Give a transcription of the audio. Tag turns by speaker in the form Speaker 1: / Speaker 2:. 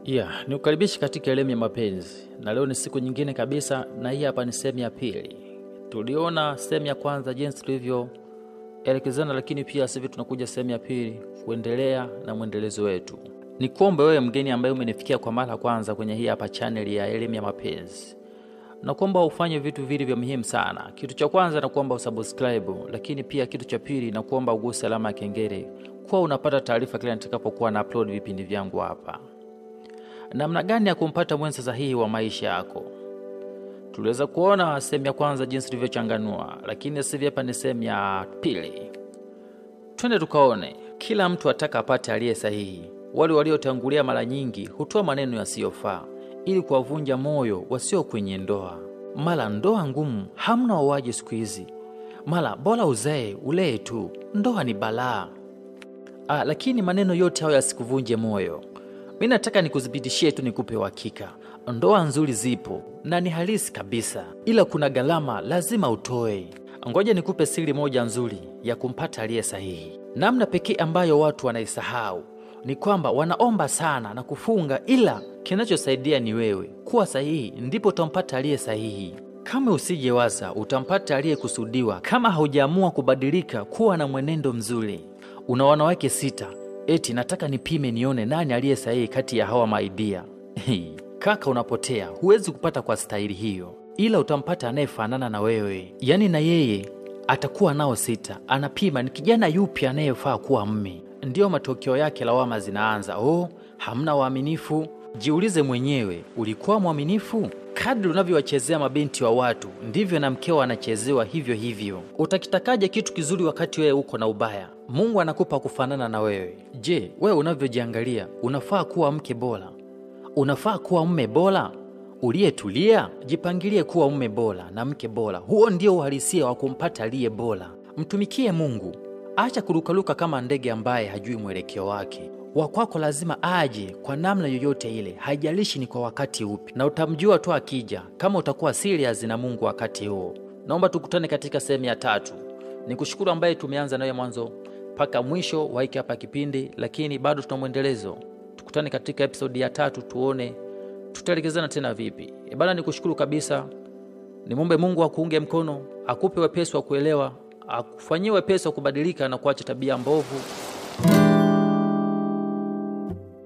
Speaker 1: Yeah, ni ukaribishi katika elimu ya mapenzi, na leo ni siku nyingine kabisa, na hii hapa ni sehemu ya pili. Tuliona sehemu ya kwanza jinsi tulivyoelekezana, lakini pia sasa hivi tunakuja sehemu ya pili kuendelea na mwendelezo wetu. Ni kuombe wewe mgeni ambaye umenifikia kwa mara ya kwanza kwenye hii hapa channel ya elimu ya mapenzi, na kuomba ufanye vitu vili vya muhimu sana. Kitu cha kwanza na kuomba usubscribe, lakini pia kitu cha pili na kuomba uguse alama ya kengele, kuwa unapata taarifa kila nitakapokuwa na upload vipindi vyangu hapa. Namna gani ya kumpata mwenza sahihi wa maisha yako? Tuliweza kuona sehemu ya kwanza jinsi tulivyochanganua, lakini sasa hivi hapa ni sehemu ya pili. Twende tukaone. Kila mtu ataka apate aliye sahihi. Wale waliotangulia mara nyingi hutoa maneno yasiyofaa ili kuwavunja moyo wasio kwenye ndoa. Mara ndoa ngumu, hamna wawaji siku hizi, mara bora uzae ulee tu, ndoa ni balaa. Ah, lakini maneno yote hayo yasikuvunje moyo. Mi nataka nikudhibitishie tu, nikupe uhakika, ndoa nzuri zipo na ni halisi kabisa, ila kuna gharama lazima utoe. Ngoja nikupe siri moja nzuri ya kumpata aliye sahihi. Namna pekee ambayo watu wanaisahau ni kwamba wanaomba sana na kufunga, ila kinachosaidia ni wewe kuwa sahihi, ndipo utampata aliye sahihi. Kama usijewaza utampata aliyekusudiwa, kama haujaamua kubadilika kuwa na mwenendo mzuri. Una wanawake sita eti nataka nipime nione nani aliye sahihi kati ya hawa maidia. Kaka, unapotea. Huwezi kupata kwa staili hiyo, ila utampata anayefanana na wewe, yaani na yeye atakuwa nao sita, anapima ni kijana yupi anayefaa kuwa mme. Ndiyo matokeo yake lawama zinaanza. Oh, hamna waaminifu. Jiulize mwenyewe, ulikuwa mwaminifu? Kadri unavyowachezea mabinti wa watu ndivyo na mkeo anachezewa hivyo hivyo. Utakitakaje kitu kizuri wakati wewe uko na ubaya? Mungu anakupa kufanana na wewe. Je, wewe unavyojiangalia unafaa kuwa mke bora? Unafaa kuwa mme bora uliyetulia? Jipangilie kuwa mme bora na mke bora. Huo ndio uhalisia wa kumpata aliye bora. Mtumikie Mungu, acha kurukaruka kama ndege ambaye hajui mwelekeo wake wa kwako lazima aje kwa namna yoyote ile, haijalishi ni kwa wakati upi, na utamjua tu akija, kama utakuwa serious na Mungu wakati huo. Naomba tukutane katika sehemu ya tatu. Ni kushukuru ambaye tumeanza nayo mwanzo mpaka mwisho wa hiki hapa kipindi, lakini bado tuna mwendelezo. Tukutane katika episodi ya tatu, tuone tutaelekezana tena vipi. E bana, ni kushukuru kabisa. Nimwombe Mungu akuunge mkono, akupe wepesi wa kuelewa, akufanyie wepesi wa kubadilika na kuacha tabia mbovu